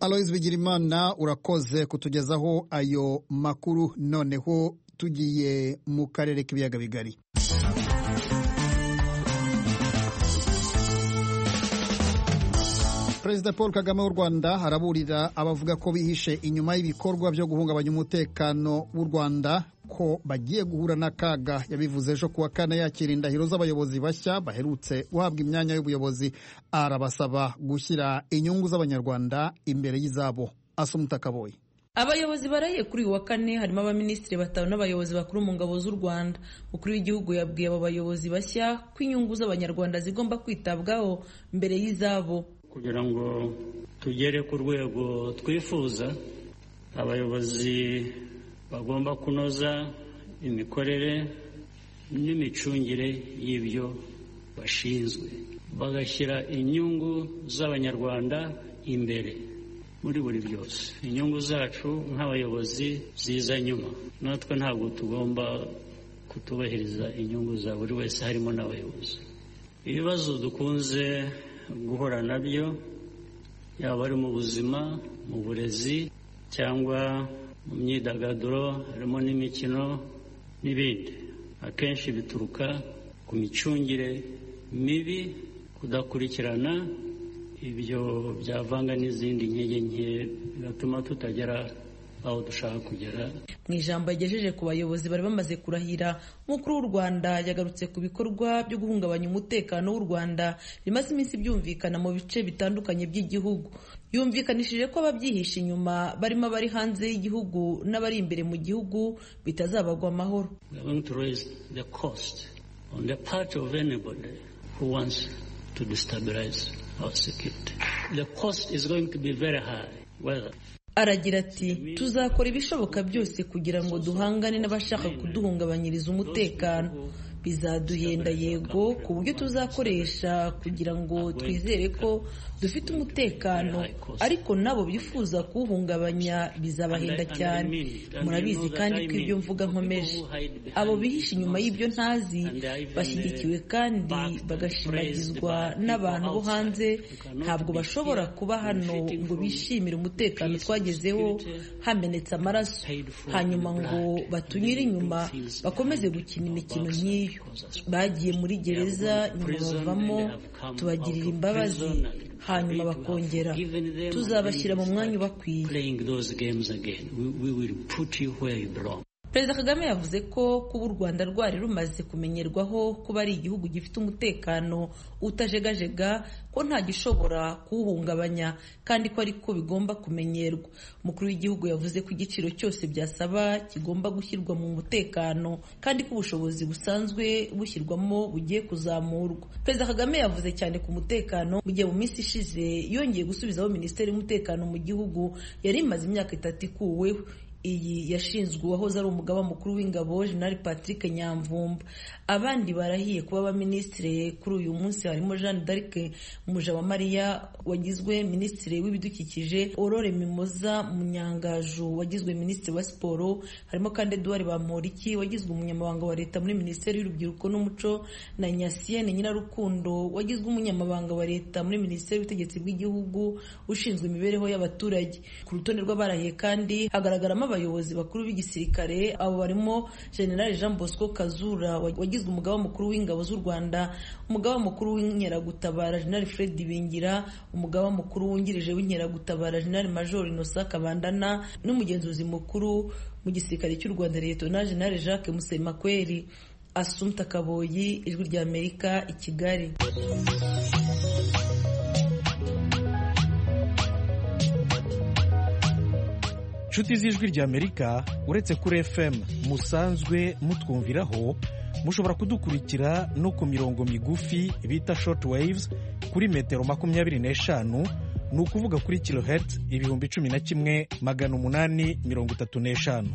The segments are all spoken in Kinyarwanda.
aloyizi bigirimana urakoze kutugezaho ayo makuru noneho tugiye mu karere k'ibiyaga bigari perezida paul kagame w'u rwanda araburira abavuga ko bihishe inyuma y'ibikorwa byo guhungabanya umutekano w'u rwanda ko bagiye guhura n'akaga yabivuze ejo kuwa kane yakira indahiro z'abayobozi bashya baherutse guhabwa imyanya y'ubuyobozi arabasaba gushyira inyungu z'abanyarwanda imbere y'izabo asumuta kaboyi abayobozi barahiye kuri uyu wa kane harimo abaminisitiri batanu n'abayobozi bakuru mu ngabo z'u rwanda umukuru w'igihugu yabwiye abo bayobozi bashya ko inyungu z'abanyarwanda zigomba kwitabwaho mbere y'izabo kugira ngo tugere ku rwego twifuza abayobozi bagomba kunoza imikorere n'imicungire y'ibyo bashinzwe bagashyira inyungu z'abanyarwanda imbere muri buri byose inyungu zacu nk'abayobozi ziza nyuma natwe ntabwo tugomba kutubahiriza inyungu za buri wese harimo n'abayobozi ibibazo dukunze guhura nabyo yaba ari mu buzima mu burezi cyangwa mu myidagaduro harimo n'imikino n'ibindi akenshi bituruka ku micungire mibi kudakurikirana ibyo byavanga n'izindi nkege nke bigatuma tutagera aho dushaka kugera mu ijambo yagejeje ku bayobozi bari bamaze kurahira umukuru w'u rwanda yagarutse ku bikorwa byo guhungabanya umutekano w'u rwanda bimaze iminsi byumvikana mu bice bitandukanye by'igihugu yumvikanishije ko ababyihisha inyuma barimo abari hanze y'igihugu n'abari imbere mu gihugu bitazabagwa amahoro We are going to raise the cost on the part of anybody who wants to destabilize our security. The cost is going to be very high. Whether aragira ati tuzakora ibishoboka byose kugira ngo duhangane n'abashaka kuduhungabanyiriza umutekano bizaduhenda yego ku buryo tuzakoresha kugira ngo twizere ko dufite umutekano ariko nabo bifuza kuwuhungabanya bizabahenda cyane murabizi kandi ko ibyo mvuga nkomeje abo bihisha inyuma y'ibyo ntazi bashyigikiwe kandi bagashimagizwa n'abantu bo hanze ntabwo bashobora kuba hano ngo bishimire umutekano twagezeho hamenetse amaraso hanyuma ngo batunyure inyuma bakomeze gukina imikino nk'iyo bagiye muri gereza nyuma bavamo tubagirira imbabazi hanyuma bakongera tuzabashyira mu mwanya ubakwiye playing those games again, we, we will put you where you belong. perezida kagame yavuze ko kuba u rwanda rwari rumaze kumenyerwaho kuba ari igihugu gifite umutekano utajegajega ko nta gishobora kuwuhungabanya kandi ko ariko bigomba kumenyerwa umukuru w'igihugu yavuze ko igiciro cyose byasaba kigomba gushyirwa mu mutekano kandi ko ubushobozi busanzwe bushyirwamo bugiye kuzamurwa perezida kagame yavuze cyane ku mutekano mu gihe mu minsi ishize yongeye gusubizaho minisiteri y'umutekano mu gihugu yari imaze imyaka itatu ikuweho iyi yashinzwe uwahoze ari umugaba mukuru w'ingabo General Patrick Nyamvumba abandi barahiye kuba abaminisitiri kuri uyu munsi harimo Jeanne d'Arc Mujawamariya wagizwe minisitiri w'ibidukikije Aurore Mimoza Munyangaju wagizwe minisitiri wa siporo harimo kandi Edouard Bamporiki wagizwe umunyamabanga wa leta muri minisiteri y'urubyiruko n'umuco na Nyasiene Nyirarukundo wagizwe umunyamabanga wa leta muri minisiteri y'ubutegetsi bw'igihugu ushinzwe imibereho y'abaturage ku rutonde rw'abarahiye kandi hagaragaramo abayobozi bakuru b'igisirikare abo barimo generali jean bosco kazura wagizwe umugaba mukuru w'ingabo z'u rwanda umugaba mukuru w'inkeragutabara generali fred bingira umugaba mukuru wungirije w'inkeragutabara generali major innocent kabandana n'umugenzuzi mukuru mu gisirikare cy'u rwanda liyetona generali jacques musemakweri asumta kaboyi ijwi ry'amerika i kigali inshuti z'ijwi ry'amerika uretse kuri fm musanzwe mutwumviraho mushobora kudukurikira no ku mirongo migufi bita short waves kuri metero makumyabiri n'eshanu ni ukuvuga kuri kilohertz ibihumbi cumi na kimwe magana umunani mirongo itatu n'eshanu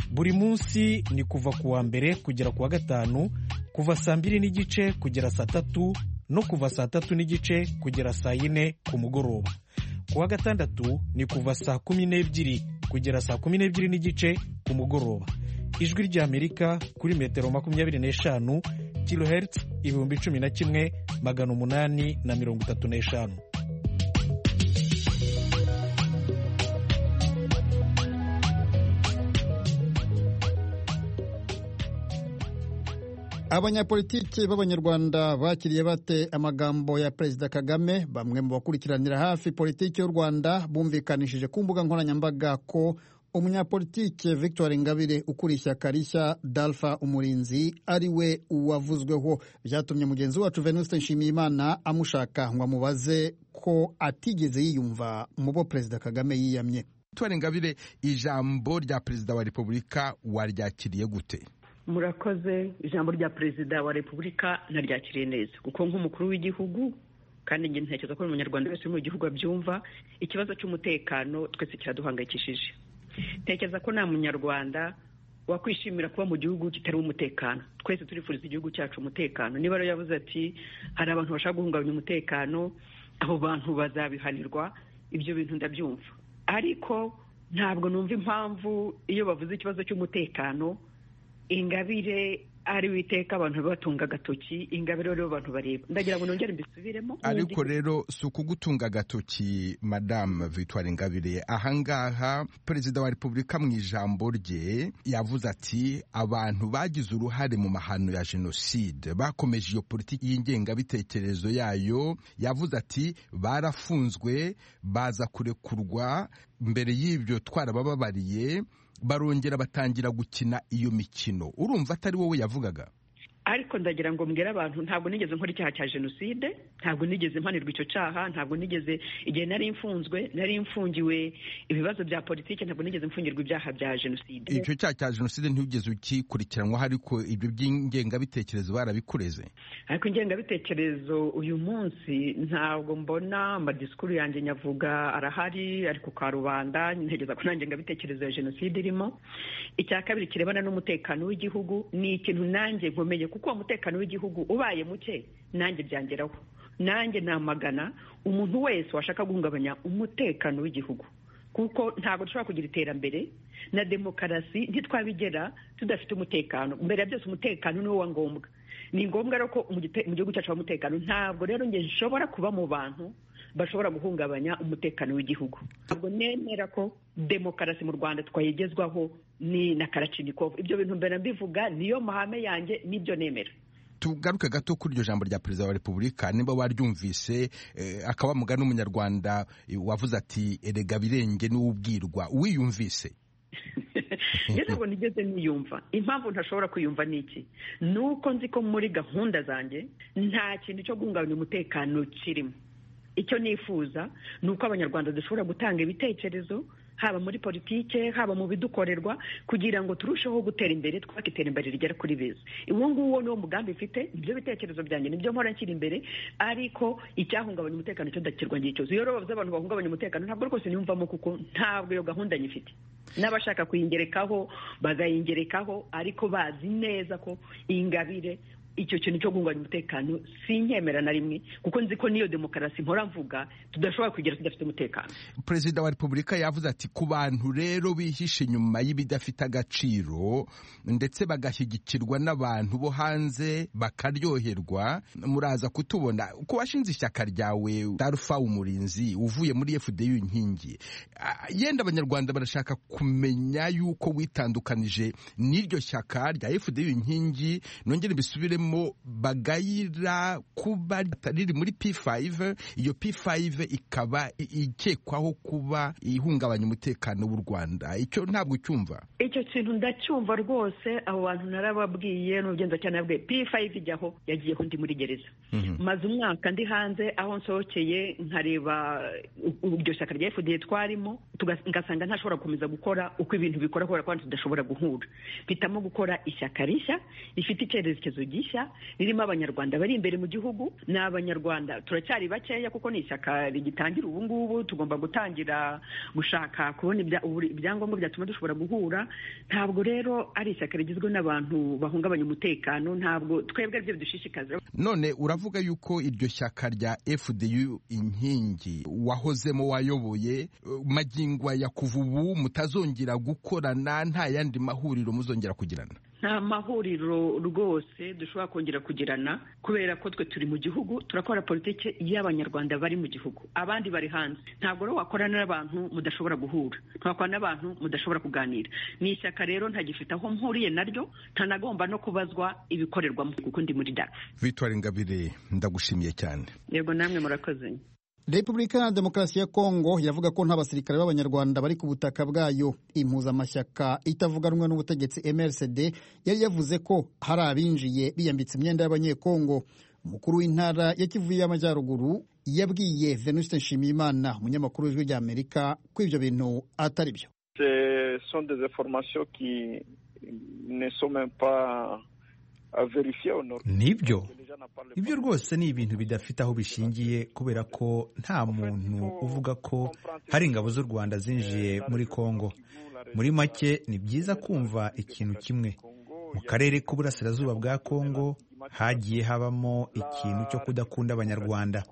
buri munsi ni kuva ku wa mbere kugera ku wa gatanu kuva saa mbiri n'igice kugera saa tatu no kuva saa tatu n'igice kugera saa yine ku mugoroba ku wa gatandatu ni kuva saa kumi n'ebyiri kugera saa kumi n'ebyiri n'igice ku mugoroba ijwi ry'amerika kuri metero makumyabiri n'eshanu kilohertz ibihumbi cumi na kimwe magana umunani na mirongo itatu n'eshanu abanyapolitiki b'abanyarwanda bakiriye bate amagambo ya perezida kagame bamwe mu bakurikiranira hafi politiki y'u rwanda bumvikanishije ku mbuga nkoranyambaga ko umunyapolitike victoire ingabire ukuriye ishyaka rishya dalfa umurinzi ari we uwavuzweho byatumye mugenzi wacu venuste nshimiyimana amushaka ngo amubaze ko atigeze yiyumva mu bo perezida kagame yiyamye victoire ingabire ijambo rya perezida wa repubulika waryakiriye gute murakoze ijambo rya perezida wa repubulika naryakiriye neza kuko nk'umukuru w'igihugu kandi njye ntekereza ko buri munyarwanda wese uri mu gihugu abyumva ikibazo cy'umutekano twese kiraduhangayikishije ntekereza ko nta munyarwanda wakwishimira kuba mu gihugu kitari umutekano twese turifuriza igihugu cyacu umutekano niba rero yavuze ati hari abantu bashaka guhungabanya umutekano abo bantu bazabihanirwa ibyo bintu ndabyumva ariko ntabwo numva impamvu iyo bavuze ikibazo cy'umutekano ingabire ari witeka abantu batunga agatoki ingabire rero abantu bareba ndagira ngo nongere mbisubiremo ariko rero si ukugutunga agatoki madamu victoire ingabire ahangaha perezida wa repubulika mu ijambo rye yavuze ati abantu bagize uruhare mu mahano ya jenoside bakomeje iyo politiki y'ingengabitekerezo yayo yavuze ati barafunzwe baza kurekurwa mbere y'ibyo twarabababariye barongera batangira gukina iyo mikino urumva atari wowe yavugaga ariko ndagira ngo mbwire abantu ntabwo nigeze nkora icyaha cya jenoside ntabwo nigeze mpanirwa icyo cyaha ntabwo nigeze igihe nari imfunzwe nari imfungiwe ibibazo bya politiki ntabwo nigeze mfungirwa ibyaha bya jenoside icyo cyaha cya jenoside ntugeze ukikurikiranwaho ariko ibyo by'ingengabitekerezo barabikureze ariko ingengabitekerezo uyu munsi ntabwo mbona amadisikuru yanjye nyavuga arahari ariko ka rubanda ntegeza ko nta ngengabitekerezo ya jenoside irimo icya kabiri kirebana n'umutekano w'igihugu ni ikintu nanjye nkomeye kuko uwo mutekano w'igihugu ubaye muke nanjye byangeraho nanjye namagana umuntu wese washaka guhungabanya umutekano w'igihugu kuko ntabwo dushobora kugira iterambere na demokarasi ntitwabigera tudafite umutekano mbere ya byose umutekano ni wo wa ngombwa ni ngombwa rero ko mu gihugu cyacu umutekano ntabwo rero njye nshobora kuba mu bantu bashobora guhungabanya umutekano w'igihugu ntabwo nemera ko demokarasi mu rwanda twayigezwaho ni na karacinikovu ibyo bintu mbere mbivuga niyo mahame yanjye n'ibyo nemera tugaruke gato kuri iryo jambo rya perezida wa repubulika niba waryumvise akaba mugani n'umunyarwanda wavuze ati erega birenge n'ubwirwa wiyumvise ntabwo nigeze niyumva impamvu ntashobora kwiyumva ni iki ni uko nzi ko muri gahunda zanjye nta kintu cyo guhungabanya umutekano kirimo icyo nifuza ni uko abanyarwanda dushobora gutanga ibitekerezo haba muri politike haba mu bidukorerwa kugira ngo turusheho gutera imbere twubake iterambere rigera kuri beza uwo nguwo niwo mugambi mfite nibyo bitekerezo byanjye nibyo mpora nshyira imbere ariko icyahungabanya umutekano cyo ndakirwangiye cyose iyo rero bavuze abantu bahungabanya umutekano ntabwo rwose niyumvamo kuko ntabwo iyo gahunda nyifite n'abashaka kuyingerekaho bagayingerekaho ariko bazi neza ko ingabire icyo kintu cyo guhungabanya umutekano si nkemera na rimwe kuko nzi ko n'iyo demokarasi mpora mvuga tudashobora kugera tudafite umutekano perezida wa repubulika yavuze ati ku bantu rero bihishe inyuma y'ibidafite agaciro ndetse bagashyigikirwa n'abantu bo hanze bakaryoherwa muraza kutubona ku washinze ishyaka ryawe tarufa umurinzi uvuye muri fdi inkingi yenda abanyarwanda barashaka kumenya yuko witandukanije n'iryo shyaka rya fdi inkingi nongere mbisubiremo bagayira kuba riri muri P5 iyo P5 ikaba ikekwaho kuba ihungabanya umutekano w'u Rwanda icyo ntabwo cyumva icyo kintu ndacyumva rwose abo bantu narababwiye n'ubugenzacyaha nabwiye P5 ijyaho yagiyeho ndi muri gereza maze umwaka ndi hanze aho nsohokeye nkareba iryo shyaka rya FDL twarimo ngasanga ntashobora gukomeza gukora uko ibintu bikora kubera ko tudashobora guhura mpitamo gukora ishyaka rishya rifite icyerekezo gishya ririmo abanyarwanda bari imbere mu gihugu ni abanyarwanda turacyari bakeya kuko ni ishyaka rigitangira ubu ngubu tugomba gutangira gushaka kubona ibyangombwa byatuma dushobora guhura ntabwo rero ari ishyaka rigizwe n'abantu bahungabanya umutekano ntabwo twebwe aribyo bidushishikaza none uravuga yuko iryo shyaka rya fdu inkingi wahozemo wayoboye magingo ya kuva ubu mutazongera gukorana nta yandi mahuriro muzongera kugirana nta mahuriro rwose dushobora kongera kugirana kubera ko twe turi mu gihugu turakora politiki y'abanyarwanda bari mu gihugu abandi bari hanze ntabwo rero wakorana n'abantu mudashobora guhura ntiwakorana n'abantu mudashobora kuganira ni ishyaka rero ntagifite aho mpuriye naryo ntanagomba no kubazwa ibikorerwamo kuko ndi muri dafu victoire ingabire ndagushimiye cyane yego namwe murakoze repubulika iharanira demokarasi ya kongo yavuga ko nta basirikare b'abanyarwanda bari ku butaka bwayo impuzamashyaka itavuga rumwe n'ubutegetsi mrcd yari yavuze ko hari abinjiye biyambitse imyenda y'abanyekongo umukuru w'intara ya kivu y'amajyaruguru yabwiye venuste nshimiyimana umunyamakuru w'ijwi ry'amerika ko ibyo bintu atari byo nibyo ibyo rwose ni ibintu bidafite aho bishingiye kubera ko nta muntu uvuga ko hari ingabo z'u rwanda zinjiye muri kongo muri make ni byiza kumva ikintu kimwe mu karere k'uburasirazuba bwa kongo hagiye habamo ikintu cyo kudakunda abanyarwanda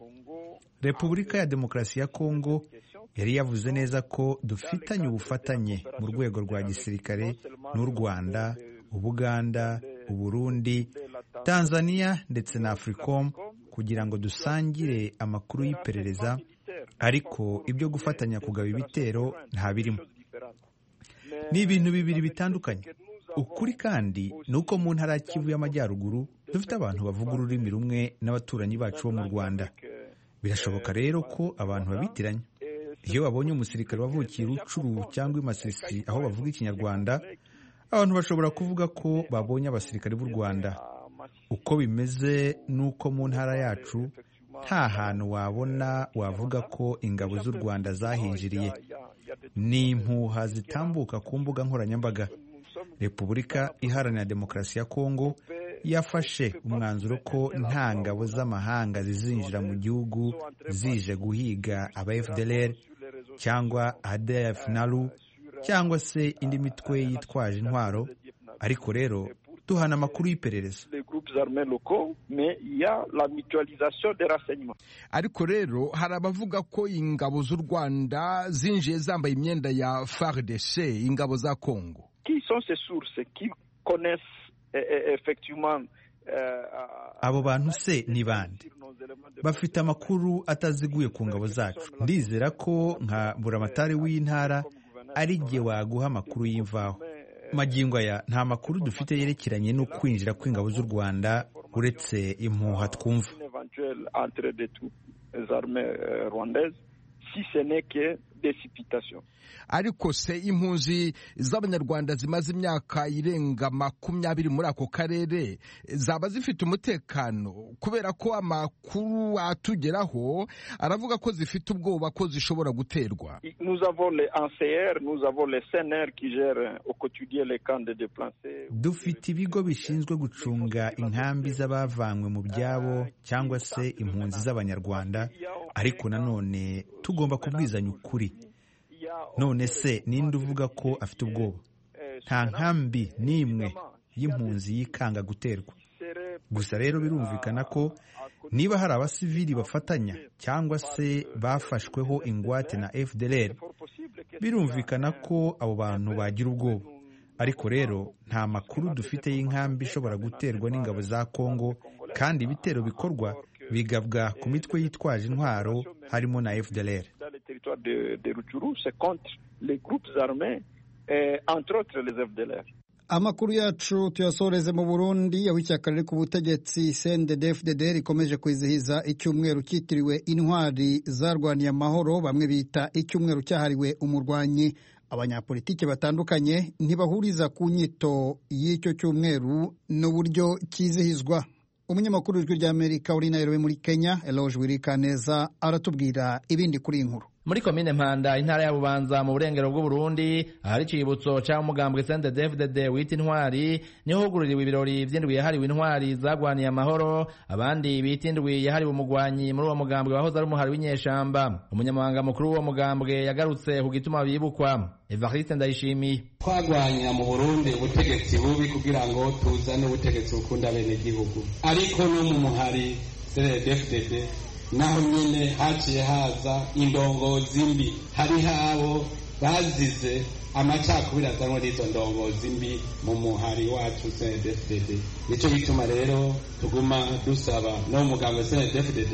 repubulika ya demokarasi ya kongo yari yavuze neza ko dufitanye ubufatanye mu rwego rwa gisirikare n'u rwanda ubuganda uburundi tanzania ndetse na africom kugira ngo dusangire amakuru y'iperereza ariko ibyo gufatanya kugaba ibitero nta birimo ni ibintu bibiri bitandukanye ukuri kandi ni uko mu ntara ya kivu y'amajyaruguru dufite abantu bavuga ururimi rumwe n'abaturanyi bacu bo mu rwanda birashoboka rero ko abantu babitiranya iyo babonye umusirikare wavukiye urucuru cyangwa imasisi aho bavuga ikinyarwanda abantu bashobora kuvuga ko babonye abasirikare b'u rwanda uko bimeze ni uko mu ntara yacu nta hantu wabona wavuga ko ingabo z'u rwanda zahinjiriye ni impuha zitambuka ku mbuga nkoranyambaga repubulika iharanira demokarasi ya kongo yafashe umwanzuro ko nta ngabo z'amahanga zizinjira mu gihugu zije guhiga aba fdr cyangwa adf nalu cyangwa se indi mitwe yitwaje intwaro ariko rero duhana amakuru y'iperereza ariko rero hari abavuga ko ingabo z'u rwanda zinjiye zambaye imyenda ya fardc ingabo za kongo abo bantu se ni bande bafite amakuru ataziguye ku ngabo zacu ndizera ko nka buramatari w'intara ari igihe waguha amakuru y'imvaho magingo aya nta makuru dufite yerekeranye no kwinjira kw'ingabo z'u rwanda uretse impuha twumva ariko se impunzi z'abanyarwanda zimaze imyaka irenga makumyabiri muri ako karere zaba zifite umutekano kubera ko amakuru atugeraho aravuga ko zifite ubwoba ko zishobora guterwa dufite ibigo bishinzwe gucunga inkambi z'abavanywe mu byabo cyangwa se impunzi z'abanyarwanda ariko nanone tugomba kubwizanya ukuri none se ninde uvuga ko afite ubwoba nta nkambi n'imwe y'impunzi yikanga guterwa gusa rero birumvikana ko niba hari abasivili bafatanya cyangwa se bafashweho ingwate na fdr birumvikana ko abo bantu bagira ubwoba ariko rero nta makuru dufite y'inkambi ishobora guterwa n'ingabo za kongo kandi ibitero bikorwa bigabwa ku mitwe yitwaje intwaro harimo na fdr amakuru yacu tuyasoreze mu burundi aho ishyaka riri ku butegetsi cndd fddr rikomeje kwizihiza icyumweru cyitiriwe intwari zarwaniye amahoro bamwe bita icyumweru cyahariwe umurwanyi abanyapolitiki batandukanye ntibahuriza ku nyito y'icyo cyumweru n'uburyo cyizihizwa umunyamakuru w'ijwi ry'amerika uri nairobi muri kenya eloge wirikaneza aratubwira ibindi kuri iyi nkuru muri komine mpanda intara ya bubanza mu burengero bw'uburundi ahari icyibutso cya umugambwe sente devudede wita intwari niho hugururiwe ibirori by'indwi yahariwe intwari zarwaniye amahoro abandi bita indwi yahariwe umugwanyi muri uwo mugambwe wahoze ari umuhari w'inyeshamba umunyamabanga mukuru w'uwo mugambwe yagarutse ku gituma bibukwa evariste ndayishimiye twagwanya mu burundi ubutegetsi bubi kugira ngo tuzane ubutegetsi bukunda bene gihugu ariko no mu muhari sente devudede naho nyine haciye haza indongozi mbi hariho abo bazize amacakubiri azanwa n'izo ndongozi mbi mu muhari wacu cndfdd nicyo gituma rero tuguma dusaba no mugambo cndfdd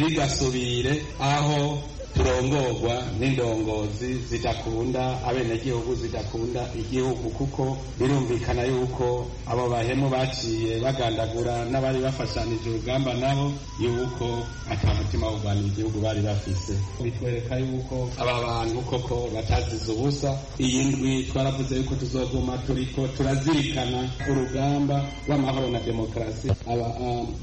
ntirigasubire aho turongorwa n'indongozi zidakunda abenegihugu zidakunda igihugu kuko birumvikana yuko abo bahemu baciye bagandagura n'abari bafashanije urugamba nabo yuko ata mutima wo kurwanya igihugu bari bafise bitwereka yuko aba bantu koko batazize ubusa iyi ndwi twaravuze yuko tuzoguma turiko turazirikana urugamba rw'amahoro na demokarasi aba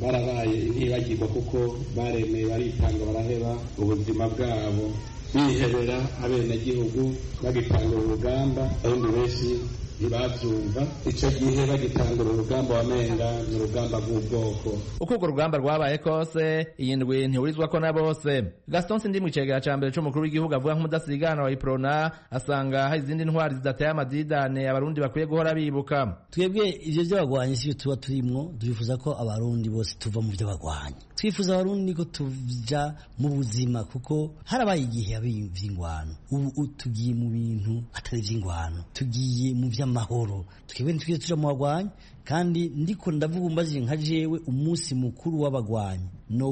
barabaye ntibagirwa kuko baremeye baritanga baraheba ubuzima bwabo bwabo bihebera abenegihugu bagitangura urugamba abundi benshi ntibabyumva icyo gihe bagitangura urugamba wamenga ni urugamba rw'ubwoko uko urwo rugamba rwabaye kose iyi ndwi ntihurizwa ko na bose gaston sindi mu kigega cya mbere cy'umukuru w'igihugu avuga nk'umudasigana wa iprona asanga hari izindi ntwari zidateye amadidane abarundi bakwiye guhora bibuka twebwe ibyo by'abagwanyi si byo tuba turimwo turifuza ko abarundi bose tuva mu byo bagwanya twifuza abarundi ko tuja mu buzima kuko harabaye igihe by'ingwano ubu tugiye mu bintu atari iby'ingwano tugiye mu by'amahoro twebwe ntitujye tuja mu bagwanyi kandi ndiko ndavuga umbajije nka jewe umunsi mukuru w'abagwanyi no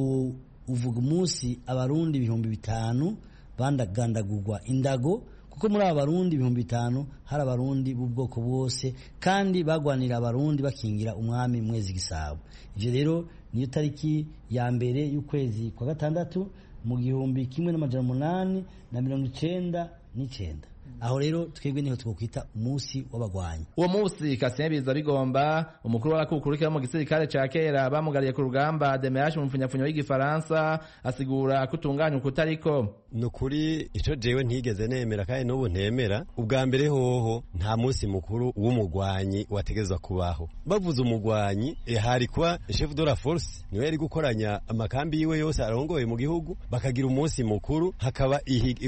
uvuga umunsi abarundi ibihumbi bitanu bandagandagurwa indago kuko muri aba barundi ibihumbi bitanu hari abarundi b'ubwoko bwose kandi bagwanira abarundi bakingira umwami mwezi gisabo ibyo rero niyo tariki ya mbere y'ukwezi kwa gatandatu mu gihumbi kimwe n'amajana umunani na mirongo icenda n'icenda aho rero twebwe niho twokwita umunsi w'abagwanyi uwo munsi kasembiza bigomba umukuru w'abakukurikira mu gisirikare ca kera bamugariye ku rugamba demeraje umupfunyapfunya w'igifaransa asigura ko utunganya ukutariko ni ukuri ico jewe ntigeze nemera kandi n'ubu ntemera ubwa mbere hoho nta munsi mukuru w'umugwanyi wategezwa kubaho bavuze umugwanyi hari kwa chef de la force niwe yari gukoranya amakambi yiwe yose arongoye mu gihugu bakagira umunsi mukuru hakaba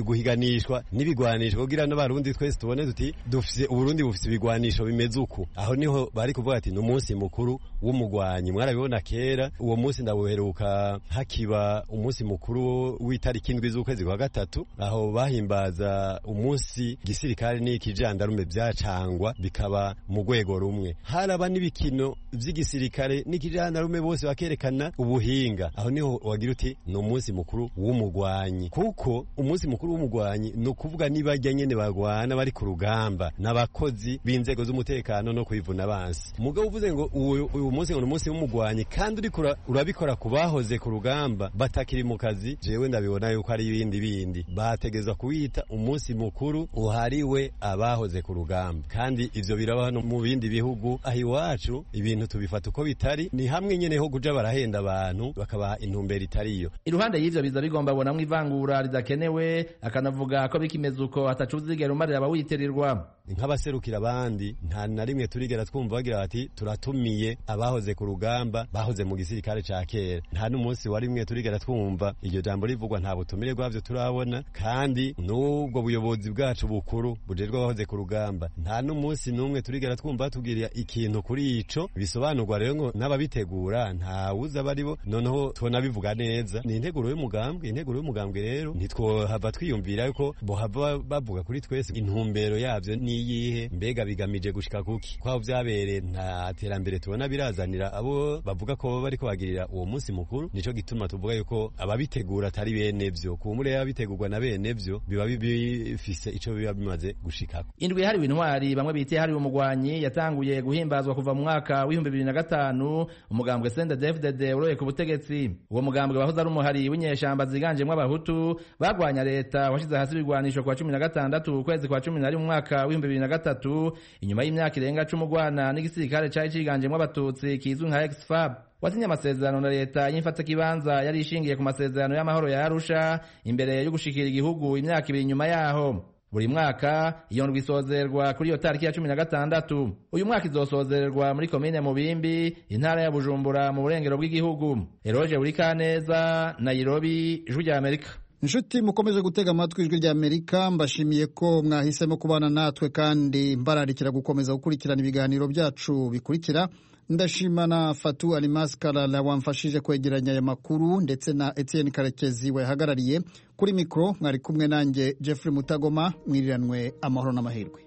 guhiganishwa n'ibigwanisho kugira n'abarundi twese tubone tuti dufise uburundi bufise ibigwanisho bimeze uku aho niho bari kuvuga ati n'umunsi mukuru w'umugwanyi mwarabibona kera uwo munsi ndabuheruka hakiba umunsi mukuru w'itariki indwi z'ukwezi kwa gatatu aho bahimbaza umunsi gisirikare n'ikijandarume byacangwa bikaba mu rwego rumwe haraba n'ibikino by'igisirikare n'ikijandarume bose bakerekana ubuhinga aho niho wagira uti ni umunsi mukuru w'umugwanyi kuko umunsi mukuru w'umugwanyi ni ukuvuga nibajya nyene bagwana bari ku rugamba n'abakozi b'inzego z'umutekano no kwivuna bansi mugabo uvuze ngo uyu munsi ngo umunsi w'umugwanyi kandi uriko urabikora ku bahoze ku rugamba batakiri mu kazi jewe ndabibona yuko ari ibindi bindi bategezwa kuwita umunsi mukuru uhariwe abahoze ku rugamba kandi ivyo biraba hano mu bindi bihugu aho iwacu ibintu tubifata uko bitari ni hamwe nyene ho kuja barahenda abantu bakabaha intumbero itariyo iruhande y'ivyo biza bigomba bonamwo ivangura ridakenewe akanavuga ko bikimeze uko ataca uzigera umarira abawitirirwa nk'abaserukira abandi nta na rimwe turigera twumva bagira bati turatumiye abahoze ku rugamba bahoze mu gisirikare ca kera nta n'umunsi wa rimwe turigera twumva iryo jambo rivugwa nta butumire bwavyo turabona kandi n'ubwo buyobozi bwacu bukuru bujejwe abahoze ku rugamba nta n'umunsi n'umwe turigera twumva batubwirira ikintu kuri ico bisobanurwa rero ngo n'ababitegura ntawuzi abaribo noneho tubona bivuga neza ni integuro y'umugambwe integuro y'umugambwe rero ntitwohava twiyumvira yuko bohava bavuga kuri twese intumbero yavyo ni iyihe mbega bigamije gushika kuki kwaho vyabereye nta terambere tubona birazanira abo bavuga ko bariko bagirira uwo munsi mukuru nico gituma tuvuga yuko ababitegura atari bene vyo kumure yabitegurwa na bene vyo biba bifise ico biba bimaze gushikako indwi yahariwe intwari bamwe bita yahariwe umugwanyi yatanguye guhimbazwa kuva mu mwaka w'ibihumbi bibiri na gatanu umugambwe sende defudede uroye ku butegetsi uwo mugambwe wahoze ari umuhari w'inyeshamba ziganjemwo abahutu bagwanya leta washize hasi ibigwanisho kwa cumi na gatandatu ukwezi kwa cumi na rimwe umwaka w'ibihumbi bibiri na gatatu inyuma y'imyaka irenga cumi ugwana n'igisirikare cari ciganjemwo abatutsi kizwi nka exfab wasinye amasezerano na leta y'imfatakibanza yari ishingiye ku masezerano y'amahoro ya arusha imbere yo gushikira igihugu imyaka ibiri inyuma yaho buri mwaka iyo ndwi isozererwa kuri iyo tariki ya cumi na gatandatu uyu mwaka izosozererwa muri komine mubimbi intara ya bujumbura mu burengero bw'igihugu eroge buri kaneza nairobi ijwi rya amerika inshuti mukomeze gutega amatwi ijwi rya amerika mbashimiye ko mwahisemo kubana natwe kandi mbararikira gukomeza gukurikirana ibiganiro byacu bikurikira ndashima na fatu alimasi karara wamfashije kwegeranya aya makuru ndetse na etienne karekezi wayahagarariye kuri mikoro mwari kumwe nanjye jeffrey mutagoma mwiriranwe amahoro n'amahirwe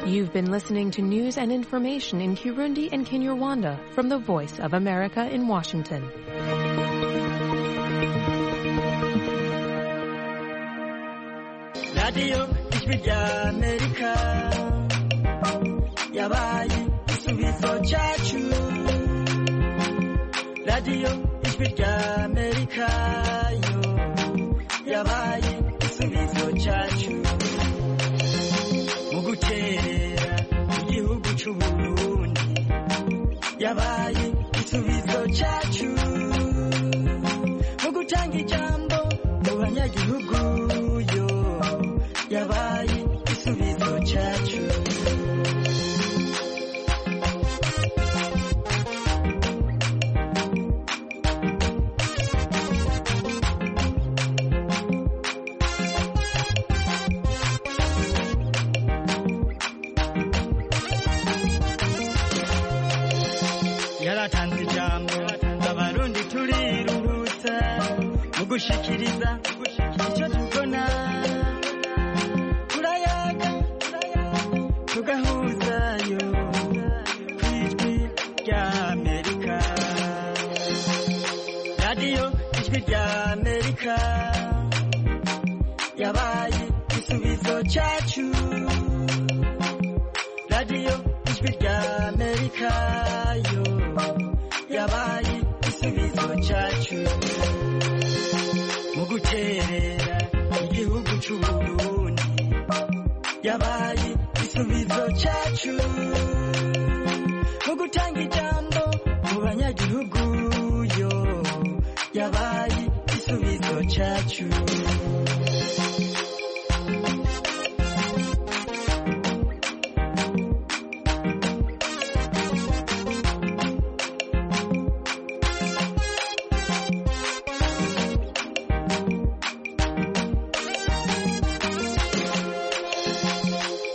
You've been listening to news and information in Kirundi and Kinyarwanda from the Voice of America in Washington. radiyo ijwi rya amerika yabaye igisubizo cyacu radiyo ijwi rya amerika yo yabaye igisubizo cyacu cy'uburundi yabaye igisubizo cyacu mu gutanga ijambo mu banyagihugu yo yabaye igisubizo cyacu yaratanze ijambo abarundi turiruhutsa mu gushikiriza icyo tubona turayaga tugahuzayo ku ijwi rya amerika radiyo ijwi rya amerika yabaye igisubizo cyacu radiyo ijwi rya amerika yo yabaye igisubizo cyacu mu guterera igihugu cy'uburundi yabaye igisubizo cyacu mu gutanga ijambo mu banyagihugu yo yabaye igisubizo cyacu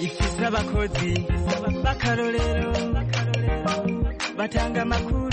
ifise abakozi b'akarorero batanga amakuru